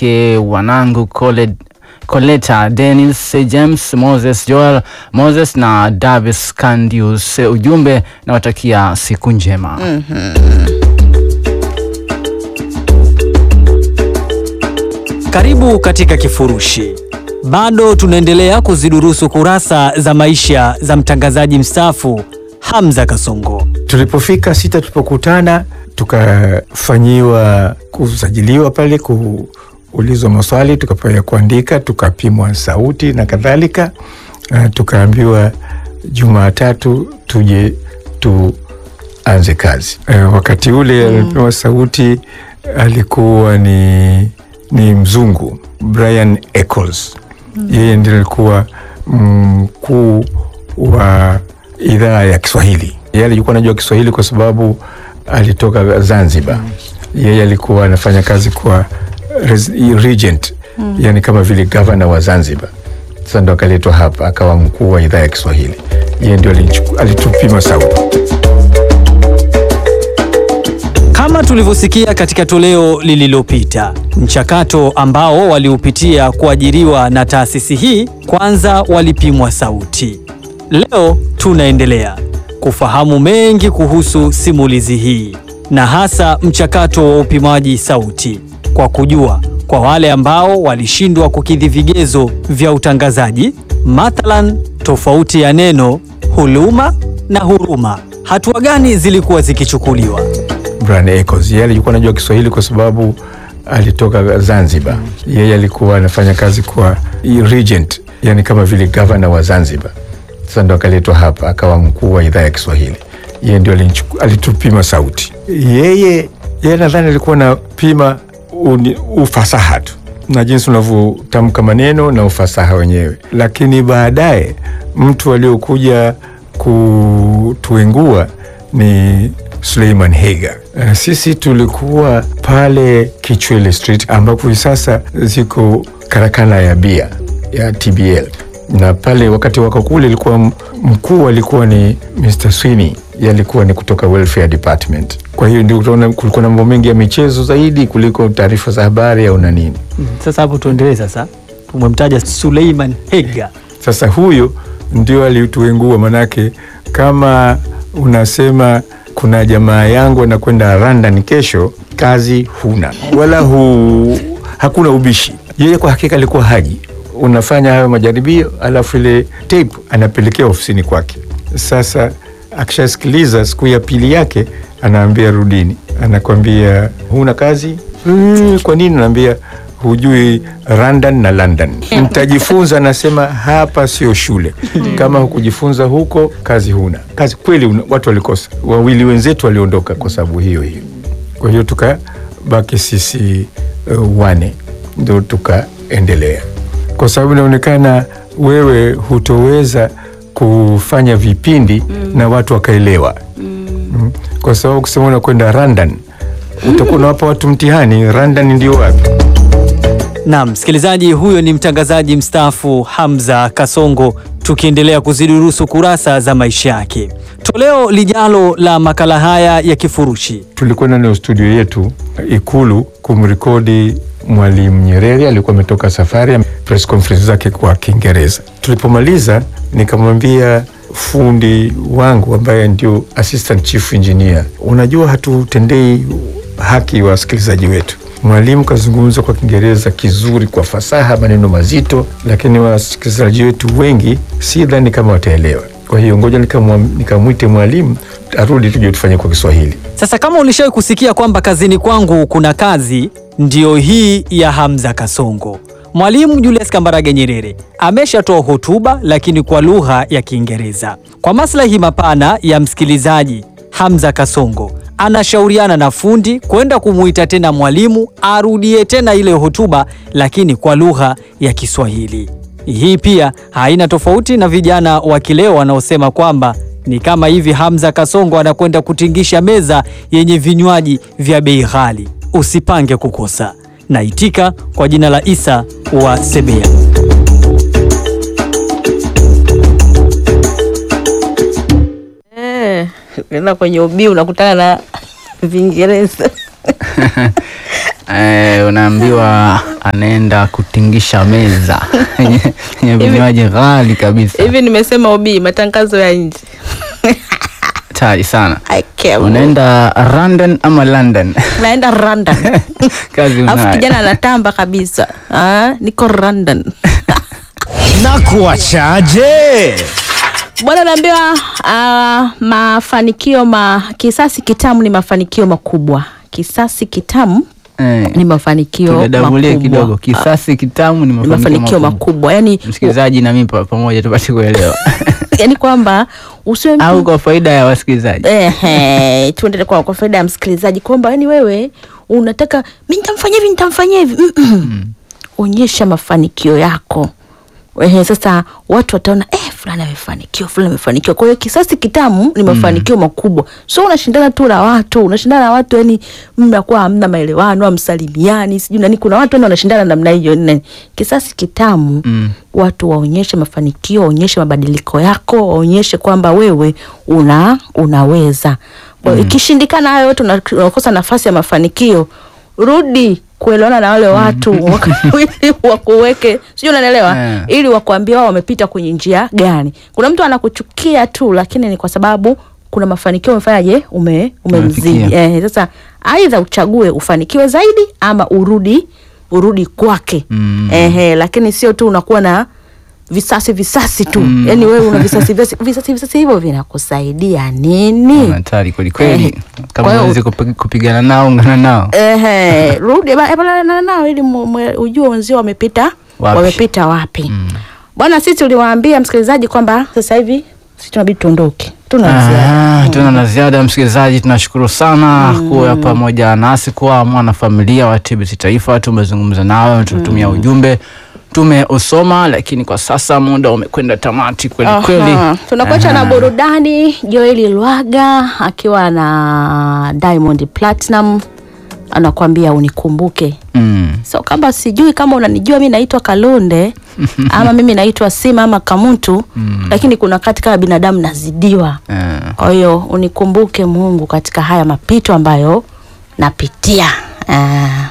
wake wanangu Coled Coleta Dennis James Moses Joel Moses na Davis Candius. Ujumbe nawatakia siku njema. Karibu katika Kifurushi. Bado tunaendelea kuzidurusu kurasa za maisha za mtangazaji mstaafu Hamza Kasongo. Tulipofika sita, tulipokutana tukafanyiwa kusajiliwa pale, kuulizwa maswali, tukapewa kuandika, tukapimwa sauti na kadhalika. Uh, tukaambiwa Jumatatu tuje tuanze kazi. Uh, wakati ule alipewa sauti alikuwa ni, ni mzungu Brian Eccles. Yeye ndiye alikuwa mkuu wa idhaa ya Kiswahili. Yeye alikuwa anajua Kiswahili kwa sababu alitoka Zanzibar. Yeye alikuwa anafanya kazi kwa res- regent, yani kama vile gavana wa Zanzibar. Sasa ndo akaletwa hapa akawa mkuu wa idhaa ya Kiswahili. Yeye ndio alichu- alitupima sauti. Kama tulivyosikia katika toleo lililopita, mchakato ambao waliupitia kuajiriwa na taasisi hii, kwanza walipimwa sauti. Leo tunaendelea kufahamu mengi kuhusu simulizi hii na hasa mchakato wa upimaji sauti, kwa kujua kwa wale ambao walishindwa kukidhi vigezo vya utangazaji, mathalan tofauti ya neno huluma na huruma, hatua gani zilikuwa zikichukuliwa? Brian Eccles. Yeye alikuwa anajua Kiswahili kwa sababu alitoka Zanzibar. Yeye alikuwa anafanya kazi kwa regent, yani kama vile gavana wa Zanzibar. Sasa ndo akaletwa hapa akawa mkuu wa idhaa ya Kiswahili. Yeye ndio alinichu- alitupima sauti. Yeye yeye nadhani alikuwa anapima uni- ufasaha tu na jinsi unavyotamka maneno na ufasaha wenyewe, lakini baadaye mtu aliokuja kutuengua ni Suleiman Hega. Uh, sisi tulikuwa pale Kichwele Street ambapo hivi sasa ziko karakana ya bia ya TBL, na pale wakati wako kule ilikuwa m- mkuu alikuwa ni Mr. Sweeney, yeye alikuwa ni kutoka welfare department. Kwa hiyo ndio utaona kulikuwa na mambo mengi ya michezo zaidi kuliko taarifa za habari au na nini. Sasa hapo tuendelee. Sasa tumemtaja Suleiman Hega. Sasa huyo ndio alituengua, manake kama unasema kuna jamaa yangu anakwenda London kesho, kazi huna wala hu, hakuna ubishi. Yeye kwa hakika alikuwa haji, unafanya hayo majaribio, alafu ile tape anapelekea ofisini kwake. Sasa akishasikiliza siku ya pili yake, anaambia rudini, anakwambia huna kazi. Mm, kwa nini? Naambia hujui London na London. Mtajifunza, nasema hapa sio shule. Kama hukujifunza huko, kazi huna kazi. Kweli una, watu walikosa, wawili wenzetu waliondoka kwa sababu hiyo hiyo. Kwa hiyo tukabaki sisi uh, wane, ndo tukaendelea, kwa sababu inaonekana wewe hutoweza kufanya vipindi na watu wakaelewa mm. Kwa sababu kusema unakwenda London utakuwa unawapa watu mtihani. London ndio wapi? Naam, msikilizaji, huyo ni mtangazaji mstaafu Hamza Kasongo, tukiendelea kuzidurusu kurasa za maisha yake. Toleo lijalo la makala haya ya Kifurushi Tulikwenda nayo studio yetu Ikulu kumrekodi Mwalimu Nyerere. Alikuwa ametoka safari ya press conference zake kwa Kiingereza. Tulipomaliza nikamwambia fundi wangu ambaye ndio assistant chief engineer, unajua hatutendei haki wasikilizaji wetu. Mwalimu kazungumza kwa Kiingereza kizuri, kwa fasaha, maneno mazito, lakini wasikilizaji wetu wengi si dhani kama wataelewa. Kwa hiyo ngoja nikamwa- nikamwite mwalimu arudi tuje tufanye kwa Kiswahili. Sasa kama ulishawahi kusikia kwamba kazini kwangu kuna kazi, ndiyo hii ya Hamza Kasongo. Mwalimu Julius Kambarage Nyerere ameshatoa hotuba lakini kwa lugha ya Kiingereza. Kwa maslahi mapana ya msikilizaji, Hamza Kasongo anashauriana na fundi kwenda kumuita tena mwalimu arudie tena ile hotuba lakini kwa lugha ya Kiswahili. Hii pia haina tofauti na vijana wa kileo wanaosema kwamba ni kama hivi Hamza Kasongo anakwenda kutingisha meza yenye vinywaji vya bei ghali. Usipange kukosa. Naitika kwa jina la Isa wa Sebea. Eh, ukienda kwenye ubii unakutana na Vingereza. eh, unaambiwa anaenda kutingisha meza yenye yenye vinywaji ghali kabisa, hivi nimesema ubii matangazo ya nje tari sana. I care. Unaenda London ama London? naenda London kazi alafu unayo. kijana anatamba kabisa ah, niko London na kuachaje? bwana naambiwa ah, mafanikio ma kisasi kitamu ni mafanikio makubwa kisasi kitamu Eh, ni mafanikio tudadavulie makubwa kidogo. Kisasi kitamu ni ni mafanikio mafanikio makubwa. makubwa yani, Msikilizaji na mimi pa- pamoja tupate kuelewa yani kwamba usiwe mtu au kwa faida ya wasikilizaji. Ehe, tuendelee kwa, kwa faida ya msikilizaji kwamba yani wewe unataka mi nitamfanyia hivi nitamfanyia hivi Mm-mm. onyesha mafanikio yako Ehe, sasa watu wataona eh, fulani amefanikiwa fulani amefanikiwa kwa hiyo kisasi kitamu ni mafanikio makubwa so unashindana tu na watu unashindana na watu yani mnakuwa hamna maelewano amsalimiani sijui nani kuna watu yani wanashindana namna hiyo nani. kisasi kitamu Mm. watu waonyeshe mafanikio waonyeshe mabadiliko yako waonyeshe kwamba wewe una unaweza Kwa hiyo ikishindikana hayo yote una- unakosa nafasi ya mafanikio rudi kuelewana na wale watu waka- ili wakuweke sijui unanielewa Yeah. ili wakuambia wao wamepita kwenye njia gani kuna mtu anakuchukia tu lakini ni kwa sababu kuna mafanikio umefanyaje ume, umemzidi Umefikia. eh, sasa aidha uchague ufanikiwe zaidi ama urudi urudi kwake Mm. Ehe, lakini sio tu unakuwa na visasi visasi tu mm. yani wewe una visasi visasi visasi, visasi hivyo vinakusaidia nini Hatari kweli kweli. Eh, Kama kwa hiyo- unaweza kupi- kupigana nao ungana nao. Ehe, rudi ba- ba- na- nao ili mu- mu- ujue wenzio wamepita Wapi? wamepita wapi bwana sisi tuliwaambia msikilizaji kwamba sasa hivi sisi tunabidi tuondoke tuna ziada Ah, tuna na ziada msikilizaji, tunashukuru sana kuwa pamoja nasi, kuwa mwanafamilia wa TBC Taifa. Tumezungumza nawe, tumetumia ujumbe, tumeusoma, lakini kwa sasa muda umekwenda tamati kweli kweli. Aha. tunakuacha na Aha. burudani joeli lwaga akiwa na diamond platinum anakwambia unikumbuke Mm. so kama sijui kama unanijua mi naitwa kalunde ama mimi naitwa sima ama kamuntu lakini kuna wakati kama binadamu nazidiwa Eh, kwa hiyo unikumbuke mungu katika haya mapito ambayo napitia Ah.